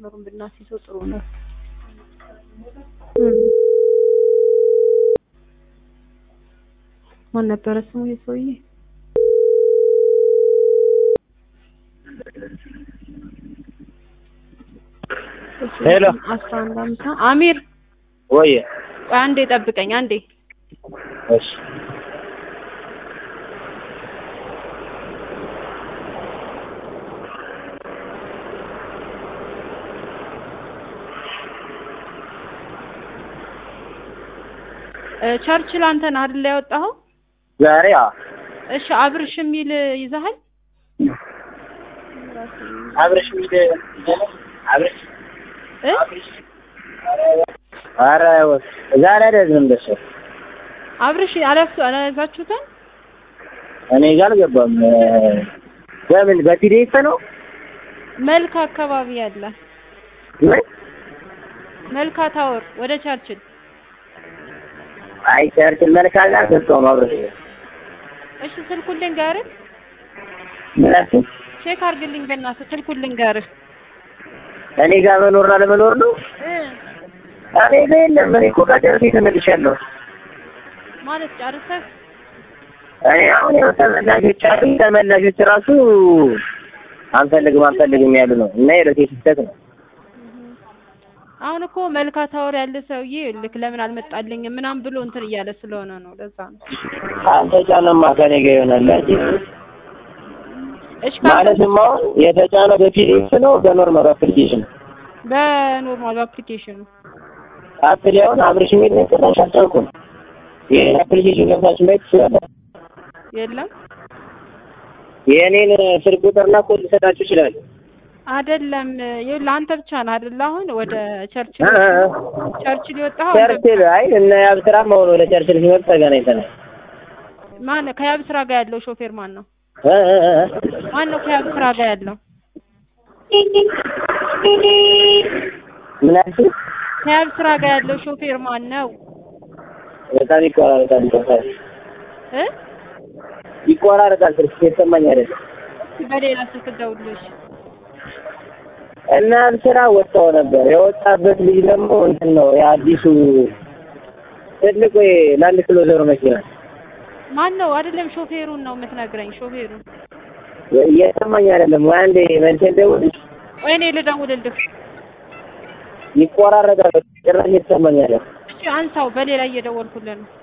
መስመሩን ብናስይዘው ጥሩ ነው። ማን ነበረ ስሙ የሰውዬ? ሄሎ አስራ አንድ አምሳ አሚር ወይ ቆይ አንዴ ጠብቀኝ አንዴ እሺ እ ቸርችል አንተ ነህ አይደል ያወጣኸው? ዛሬ አዎ እሺ አብርሽ የሚል ይዘሃል? አብረሽ ሚድ አብረሽ እ ኧረ ዛሬ አይደለም እንደሱ አብርሽ አለፍቱ አላያዛችሁትም? እኔ ጋር አልገባም በምን በፒዲኤፍ ነው መልካ አካባቢ ያለ ምን መልካ ታወር ወደ ቸርችል አይ ቸርችን መልካ ጋር ሰጠው ነው አብረሽ እሺ ስልኩን ልንገርህ ምናምን ቼክ አድርግልኝ በእናትህ ስልኩን ልንገርህ እኔ ጋር መኖር አለመኖር ነው እ እኔ ጋር የለም እኔ እኮ ከጨርሴ ተመልሻለሁ ማለት ጨርሰህ እኔ አሁን ያው ተመላሾች አሉ ተመላሾች ራሱ አንፈልግም አንፈልግም ያሉ ነው እና የረቴ ስህተት ነው አሁን እኮ መልካ ታወር ያለ ሰውዬ ልክ ለምን አልመጣልኝም ምናምን ብሎ እንትን እያለ ስለሆነ ነው ለዛ ነው አልተጫነማ ከኔ ጋር ይሆናል እንጂ እሺ ካልተ- ማለትም አሁን የተጫነው በፒዲኤፍ ነው በኖርማል አፕሊኬሽን በኖርማል አፕሊኬሽኑ አፕሊ አሁን አብርሽ የሚል ነው ጭራሽ አልቻልኩም ይሄን አፕሊኬሽን ገብታችሁ ማየት ትችላላችሁ የለም የእኔን ስልክ ቁጥርና ኮድ ልሰጣችሁ ይችላል አይደለም ይኸውልህ አንተ ብቻ ነህ አይደል አሁን ወደ ቸርችል እ እ እ ቸርችል የወጣኸው አንተ ቸርችል አይ እነ ያብስራም አሁን ወደ ቸርችል ሲመጡ ተገናኝተናል ማን ከያብ ስራ ጋር ያለው ሾፌር ማን ነው እ እ እ እ ማን ነው ከያብ ስራ ጋር ያለው ምን አልሽኝ? ከያብ ስራ ጋር ያለው ሾፌር ማን ነው በጣም ይቆራረጣል ይቆራረጣል እ ይቆራረጣል ስልክ የተሰማኝ አይደለም በሌላ ስልክ ደውልልሽ እና ስራ ወጣው ነበር የወጣበት ልጅ ደግሞ እንትን ነው የአዲሱ ትልቁ ላንድ ክሎዘር መኪና ማን ነው አይደለም ሾፌሩን ነው የምትነግረኝ ሾፌሩን እየሰማኝ አይደለም ወይ አንዴ መልስ ደውልሽ ወይ እኔ ልደውልልህ ይቆራረጣል ጭራሽ እየተሰማኝ አይደለም እሺ አንሳው በሌላ እየደወልኩልህ ነው